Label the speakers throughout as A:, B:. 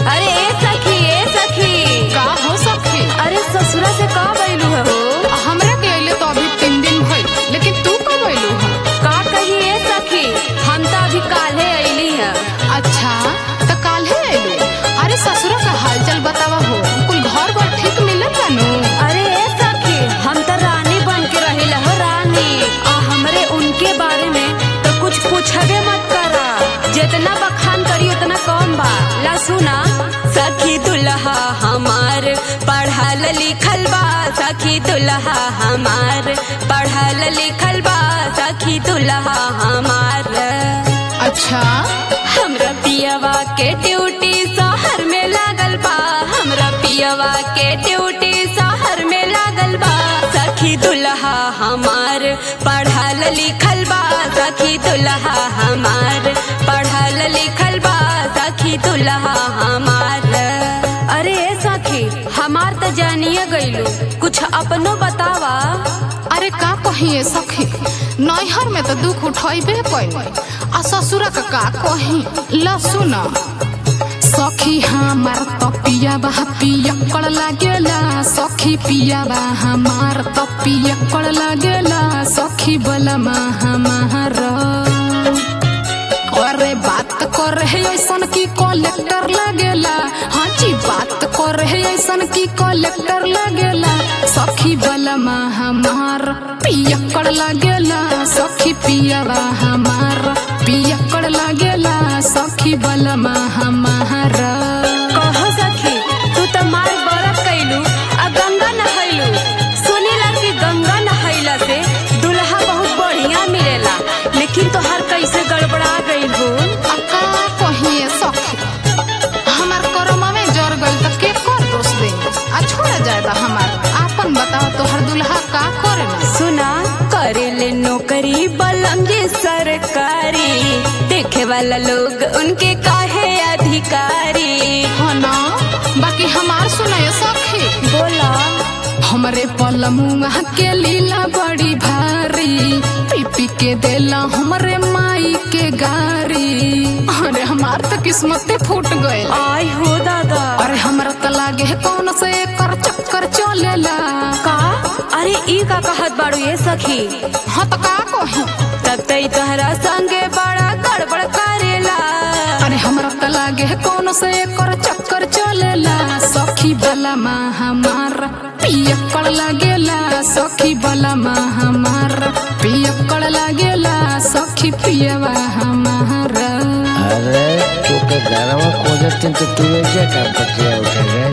A: अरे ए सखी ए सखी
B: का हो सखी
A: अरे ससुरा से का बैलू है हो
B: हमरा के अइले तो अभी तीन दिन भइल लेकिन तू कब अइलू है
A: का कही ए सखी हम तो अभी काल्हे अइली है
B: अच्छा तो काल्हे अइलू अरे ससुरा का हालचाल बतावा हो कुल घर बार ठीक मिलत बानू
A: अरे ए सखी हम तो रानी बन के रही हो रानी आ हमरे उनके बारे में तो कुछ पूछबे मत करा जितना बखान करी उतना कम बा ला सुना सखी दुल्हा हमार पढ़ल लिखल बा सखी दुल्हा हमार पढ़ल लिखल बा सखी दुल्हा हमार
B: अच्छा
A: हमरा पियवा के ड्यूटी शहर में लागल बा हमरा पियवा के ड्यूटी शहर में लागल बा सखी दुल्हा हमार पढ़ल लिखल बा सखी दुल्हा हमार पढ़ल लिखल बा सखी दुल्हा हमार अरे ए सखी हमार तो जानिए गइलू कुछ अपनो बतावा
B: अरे का कही सखी नैहर में तो दुख उठैबे कैल आ ससुरा का का कही ला सुना सखी हमार तो पिया बा पियकड़ लागेला सखी पिया बा हमार तो पियकड़ लागेला सखी बलमा हमार अरे बात कर रहे ऐसन की कलेक्टर लगेला हाँ जी बात कर रहे ऐसन की कलेक्टर लगेला सखी बलमा हमार पियकड़ लगेला सखी पियावा हमार पियकड़ लगेला सखी बलमा हमार
A: कहो सखी तू तो मार बरत कैलू आ गंगा नहैलू सुनीला कि गंगा नहैला से दुल्हा बहुत बढ़िया मिलेला लेकिन तोहार कैसे गड़बड़ा गई हो
B: अका कहिए सखी हमार करमा में जर गइल त के कर दोष दे आ छोड़ जाएगा हमार आपन बताओ तोहर दुल्हा का करे ना
A: सुना करेले नौकरी बलम जे सरकारी देखे वाला लोग उनके काहे अधिकारी
B: हाँ ना बाकी हमार सुनाए सखी
A: बोला
B: हमरे पलमुआ के लीला बड़ी भारी पी पी के देला हमरे माई के गारी अरे हमार तो किस्मते फूट गए
A: आई हो दादा
B: अरे हमरा तो लागे है कौन से कर चक्कर चलेला
A: का अरे ई का कहत बाड़ू ये सखी
B: हाँ तो का कही
A: तब तई तोहरा संगे बड़ा गड़बड़ करेला
B: अरे हमरा तो लागे है कौन से कर चक्कर चलेला सखी बलमा हमार पियकड़ लागेला सखी बलमा हमार पियकड़ लागेला सखी पियवा हमार
C: अरे तू के घरवा खोजत तो तू क्या काम करती है उठे रे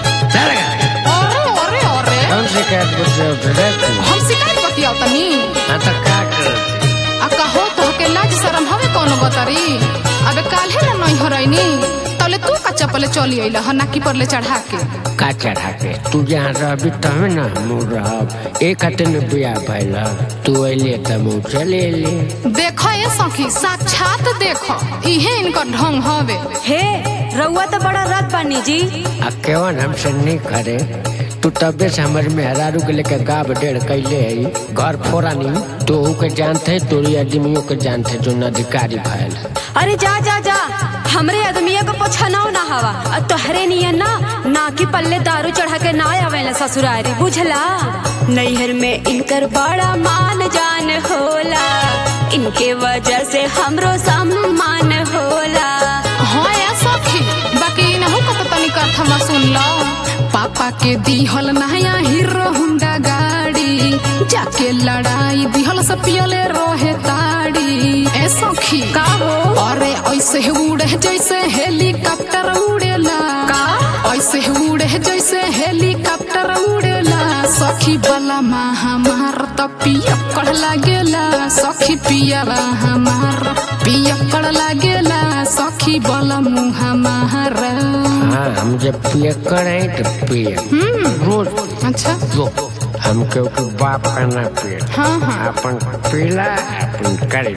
C: चल गा
B: अरे अरे अरे
C: कौन से क्या करती उठे रे तू
B: हम शिकायत बतियाओ तनी
C: हाँ तो क्या करती
B: आ कहो तो के लाज शरम हवे कोनो बतरी अबे काल्हे ना नहीं हो रही तले तू का चप्पल चली अइला ह नाकी पर ले चढ़ा के
C: का चढ़ा के तू जहाँ रहबी तब ना हम रहब एक हते में बिया भइल तू अइले त मुँह चले अइले
B: देखो ये सखी साक्षात देखो इहे इनका ढंग हवे
A: हे रउआ तो बड़ा रथ बानी जी
C: आ केवन हमसे नहीं करे तू तबे से हमारे मेहरारू के लेके गाब डेढ़ कैले है घर फोरा नहीं तो के जानते है तोरी आदमियों के जानते है जो अधिकारी भैल
A: अरे जा जा जा हमरे आदमिया को पोछनाओ ना हवा और तोहरे नियन ना नाकी पल्ले दारू चढ़ा के ना आवेला ससुरारी बुझला नैहर में इनकर बड़ा मान जान होला इनके वजह से हमरो सम्मान होला
B: हाँ या सखी बाकी इनहु का तो तनी कथा सुन लो पापा के दिहल नया हीरो हुंडा गाड़ी जाके लड़ाई दिहल से पियले रहे ताड़ी ए सखी
A: का हो
B: अरे ऐसे उड़े जैसे हेलीकॉप्टर उड़ेला
A: का
B: ऐसे उड़े जैसे हेलीकॉप्टर उड़ेला सखी बला माँ हमार तो पियकड़ लागेला सखी पियावा हमार पियकड़ लागेला सखी बला मुँह हमार
C: हाँ हम जब पिए करे तो पिए रोज
B: अच्छा
C: जो हम के बाप का ना पिए
B: हाँ हाँ
C: अपन पीला अपन करे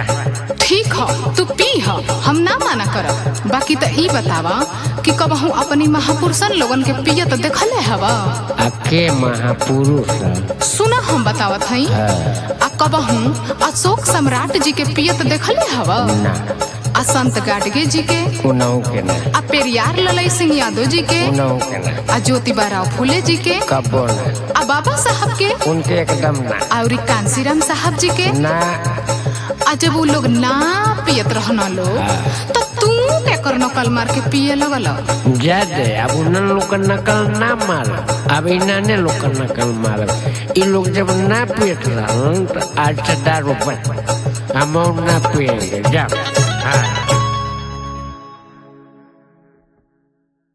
C: रह
B: ठीक हो तू पी हो हम ना माना करब बाकी तो ई बतावा कि कबहू अपनी महापुरुषन लोगन के पिय तो देखले हवा
C: अके महापुरुष है।
B: सुना हम बतावत हई
C: हाँ,
B: आ कबहू अशोक सम्राट जी के पियत देखले हवा
C: ना
B: आ संत गाडगे जी के
C: उनाऊ के ना
B: आ पेरियार ललई सिंह यादव जी के
C: उनाऊ के ना
B: आ ज्योतिबा राव फूले जी के
C: कबो ना
B: आ बाबा साहब के
C: उनके एकदम ना
B: और कांसीराम साहब जी के
C: ना
B: आ जब वो लोग ना पियत रहना लोग तो तू क्या कर नकल मार के पिए लगल
C: जा दे अब उन्हें लोग का नकल ना मार अब इन्होंने लोग का नकल मार ये लोग जब ना पियत रहा तो आज से दारू बंद हम और ना पिएंगे जा हाँ